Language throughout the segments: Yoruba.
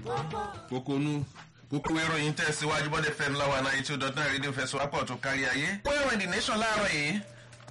kókónú kókó ìròyìn tẹ̀síwájú bọ́dẹ̀ fẹ́mi láwa náà ètò dọ̀tún rédíò fẹsọ̀wápọ̀ tó kárí ayé. kó ìròyìn the nation láàárọ̀ yìí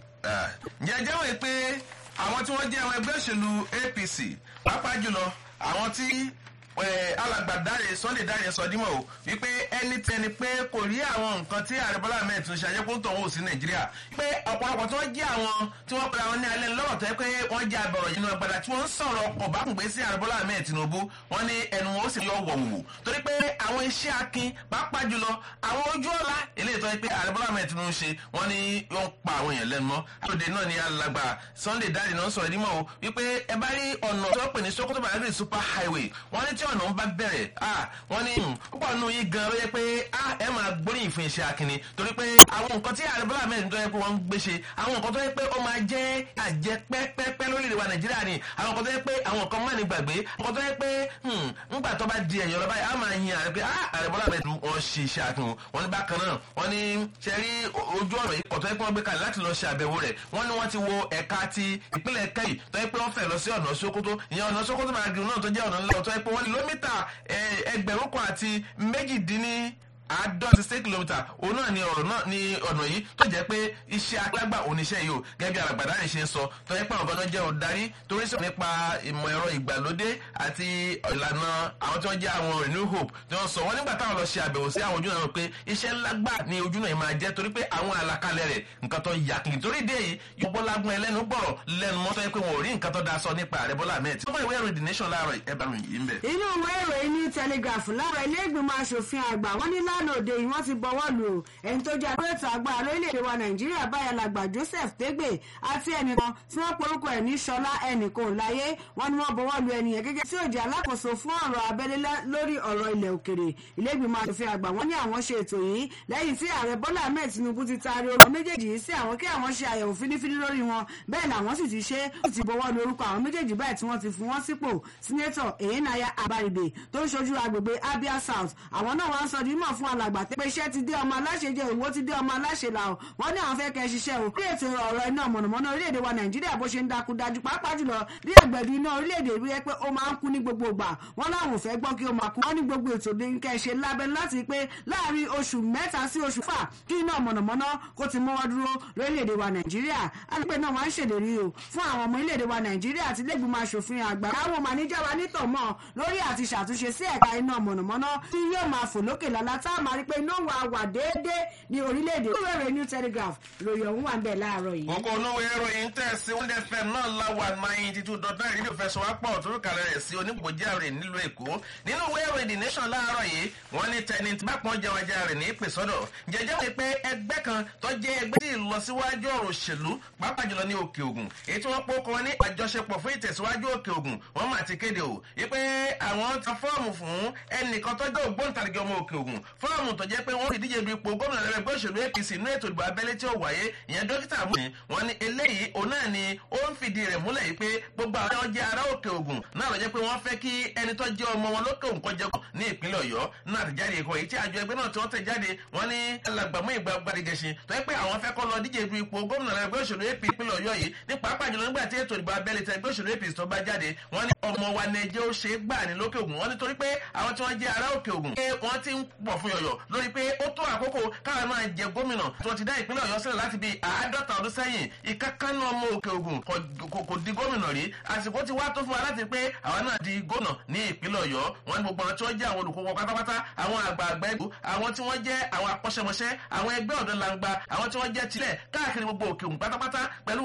jẹjẹ́ wọ̀ pé àwọn tí wọ́n jẹ́ àwọn ẹgbẹ́ òṣèlú apc pàápàá jùlọ àwọn tí alàgbà dáre sunday dáre sọ dímọ̀ o wípé ẹni tẹni pé kò rí àwọn nǹkan tí ààrẹ bọ́lá ahmed tún ṣe àjẹkùn tó ń wò sí nàìjíríà pé ọ̀pọ̀lọpọ̀ tí wọ́n jẹ́ àwọn tí wọ́n pera wọn ní alẹ́ lọ́rọ̀ tó yẹ pé wọ́n jẹ́ abẹ̀rọ̀ yìí nínú agbada tí wọ́n ń sọ̀rọ̀ ọ̀bákùngbé sí ààrẹ bọ́lá ahmed tinubu wọ́n ní ẹnu wọn ó sì yọ wọ̀wù torí pé àwọn iṣẹ́ akin pàápàá jùlọ àwọn ojú ọ̀la eléyìí tó yẹ pé ààrẹ bọ́lá ahmed tinubu ṣe wọ́n ní wọ́n pa àwọn èèyàn lẹ́nu mọ́ àtòdè náà ni alàgbà sunday dáre náà sọ̀rọ̀ nímọ̀ o wípé ẹ bá rí ọ̀nà tó pè ní sokoto badagry super highway wọ́n ní tí ọ̀nà ń bá bẹ̀rẹ̀ wọ́n ní púpọ̀ nù yín gan ló yẹ pé ẹ máa gbóríyìn fún iṣẹ́ akínni torí pé àwọn nǹkan tí ààrẹ bọ́lá mẹ́rin tó yẹ pé wọ́n ń gbé ṣe àwọn nǹkan tó yẹ pé ó máa jẹ́ àjẹ pẹ́pẹ́pẹ́ lórílẹ̀ wa nàìjíríà ni àwọn nǹkan tó yẹ pé àwọn nǹkan má ní gbàgbé àwọn nǹkan tó yẹ pé ńgbà tó bá di ẹ̀yọ́ lọ́ba á máa yin ààrẹ pé ààrẹ bọ́lá mẹ́rin wọ́n ṣe iṣẹ́ akínni wọ́n ní bákan náà wọ́n ní ṣe rí ojú ọ̀rọ̀ yìí kọ̀tọ́ yẹ pé wọ́n gbé kalẹ̀ láti lọ ṣe àbẹ̀wò rẹ̀ wọ́n ní wọ́n ti wo ẹ̀ka ti ìpínlẹ̀ kẹ́yì tó yẹ pé wọ́n fẹ́ lọ sí ọ̀nà sokoto ìyẹn ọ̀nà sokoto máa gírun náà tó jẹ́ ọ̀nà ńlá tó yẹ pé wọ́n kìlómítà ẹgbẹ̀rún kan àti méjìdínní àádọ́sí six kilometre òun náà ni ọ̀rọ̀ náà ni ọ̀nà yìí tó jẹ́ pé iṣẹ́ alágbà oníṣẹ́ yìí o gẹ́gẹ́ bí àràgbàdá rẹ̀ ṣe ń sọ tó yẹ pé àwọn ọ̀gá jẹ́ ọ̀darí torí sọ̀rọ̀ nípa ìmọ̀ ẹ̀rọ ìgbàlódé àti ìlànà àwọn tí wọ́n jẹ́ àwọn renew hope tí wọ́n sọ wọ́n nígbà táwọn lọ ṣe àbẹ̀wò sí àwọn ojú náà pé iṣẹ́ ńlá gbà ní ojú náà máa jẹ́ torí pé àwọn àlàkalẹ̀ rẹ̀ nǹkan tó yà kìkì torí dé yìí yọ̀bọ̀ lágún ẹlẹ́nu gbọ̀rọ̀ lẹ́nu mọ́tọ́ yẹ pé wọn ò rí nǹkan tó da sọ nípa ààrẹ bọ́lá ahmed tí wọ́n ìwé ìròyìn the nation láàárọ̀ ẹ̀ bá ròyìn yìí ń bẹ̀. inú ìwé ìròyìn ní telegraph lára ilé ìgbìmọ̀ asòfin àgbà wọ́n ní lánàá òde yìí wọ́n ti bọwọ́ lù ú ẹni tó jẹ́ àdúrótò agbára lórílẹ̀‐èdè wa nàìjíríà báyà làgbà joseph tégbè àti ẹnìkan tí wọ́n porúkọ ẹ̀ ní sọlá ẹnìkan ò láyé wọ́n ní wọ́n bọwọ́ lù ẹnìyẹn gẹ́gẹ́ tí ó jẹ́ alákòóso fún ọ̀rọ̀ abẹ́lé lórí ọ̀rọ̀ ilẹ̀ òkèrè ilé ìgbìmọ̀ asòfin àgbà wọ́n ní àwọn ṣe ètò yìí lẹ́yìn tí ààrẹ bọ́lá ahmed tinubu ti taari orúkọ méjèèjì yìí sí àwọn kí àwọn ṣe àyẹ̀wò fínífíní lórí wọn bẹ́ẹ̀ làwọn sì ti ṣe ó ti bọwọ́ lu orúkọ àwọn méjèèjì báyìí tí wọ́n ti fún wọn sípò sínétọ̀ èyínnáyà abaribe tó ń ṣojú agbègbè abia south àwọn náà wá ń sọ dímọ̀ fún alàgbà pé iṣẹ́ ti dé ọmọ aláṣẹ jẹ òwò ti dé ọmọ aláṣẹ là ó wọn ní àwọn fẹ́ kẹ́ ṣiṣẹ́ o bí ètò ọ̀rọ̀ iná mọ̀nàmọ́ná orílẹ̀-èdè wa nàìjíríà bó ṣe ń dákú dájú pàápàá jùlọ bí ẹgbẹ̀dún iná orílẹ̀-èdè rí ẹ pé ó máa ń kú ní gbogbo ìgbà wọn láwọn ò fẹ́ gbọ́ kí ó máa kú wọn ní gbogbo ètò ní kẹ́ ṣe lábẹ́ láti pé láàrin oṣù mẹ́ta sí oṣù fà kí iná mọ̀nàmọ́ná kó ti mọ́wọ́ dúró lórílẹ̀-èdè wa nàìjíríà alẹ́pẹ́ náà wọ́n á ṣèlérí o fún àwọn ọmọ orílẹ̀-èdè wa nàìjíríà àti lẹ́gbìmọ̀ aṣòfin àgbà káwọn màníjà wa nítọ̀mọ́ lórí àti ṣàtúnṣe sí ẹ̀ka iná mọ̀nàmọ́ná tí yóò máa fò lókè lálá tá a máa rí pé iná wà wà déédéé ní orílẹ̀-èdè ìwé rẹ̀ new telegraph lórí ọ̀hún wà ń bẹ̀ láàárọ̀ yìí. gbogbo olówó ìròyìn tẹ̀ sí one fm náà láwa ninety two dot nine rédíò fẹsọ̀ wá pọ̀ tó kàlẹ́ rẹ̀ sí onígbòjá rẹ̀ nílùú èkó nínú ìwé ìròyìn the nation láàárọ̀ yìí wọ́n ní tẹni tí bákan jẹ́ wájà rẹ̀ ní ìpè sọ́dọ̀ jẹjẹ́ wọ́n pé ẹgbẹ́ kan tó jẹ́ ẹgbẹ́ tí ìlọsíwájú ọ̀rọ̀ òṣèlú pàápàá jùlọ ní òkè ògùn èyí tí wọ́n pokọ wọn ní àjọṣepọ̀ fún ìtẹ̀síwájú òkè ògùn wọ́n mà ti kéde o wípé àwọn ta fọ́ọ̀mù fún ẹnìkan tó jẹ́ ògbóǹtarìgì ọmọ òkè ògùn fọ́ọ̀mù tó jẹ́ pé wọ́n fi díje du ipò gómìnà lẹ́rẹ́ ẹgbẹ́ òṣèlú apc inú ètò ìdìbò abẹ́lé tí ó wáyé ìyẹn dókítà mú wọn ní eléyìí òun náà ni ó ń fìdí rẹ̀ múlẹ̀ yìí pé gbogbo àwọn ọjà ará òkè ògùn náà lọ jẹ́ pé wọ́n fẹ́ kí ẹni tó jẹ́ ọmọ wọn lókè ògùn kọjá ní ìpínlẹ̀ ọ̀yọ́ náà ti jáde ẹ̀kọ́ èyí tí àjọ ẹgbẹ́ náà tí wọ́n tẹ̀ jáde wọ́n ní alàgbàmú ìgbà gbadegẹṣin tó yẹ pé àwọn fẹ́ kọ́ lọ díje du ipò gómìnà lẹ́rẹ́ ẹgbẹ́ òṣèlú apc ìpínlẹ̀ ọ̀yọ́ yìí ní pàápàá jùlọ nígbà tí ètò ìdìbò abẹ́lé tẹ ẹgbẹ́ òṣèlú apc tó bá jáde wọ́n ní ọmọ wa nẹjẹ́ ó ṣe é gbà ní lókè ògùn wọ́n ní torí pé àwọn tí wọ́n jẹ́ ará òkè ògùn pé wọ́n ti ń pọ̀ fún yọ̀yọ̀ lórí pé ó tó àkókò káwọn máa jẹ gómìnà tí wọ́n ti dá ìpínlẹ̀ ọ̀yọ́ sílẹ̀ láti bí àádọ́ta ọdún sẹ́yìn ìkákánú ọmọ òkè ògùn kò di gómìnà rí àsìkò ti wá tó fún wa láti pé àwọn náà di gómìnà ní ìpínlẹ̀ ọ̀yọ́ wọn ní gbogbo àwọn tí wọ́n jẹ́ àwọn olùkókò pátápátá àwọn àgbààgbà ìlú àwọn tí wọ́n jẹ́ àwọn akọ́ṣẹ́mọṣẹ́ àwọn ẹgbẹ́ ọ̀dọ́ langba àwọn tí wọ́n jẹ́ tilẹ̀ káàkiri gbogbo òkè ògùn pátápátá pẹ̀lú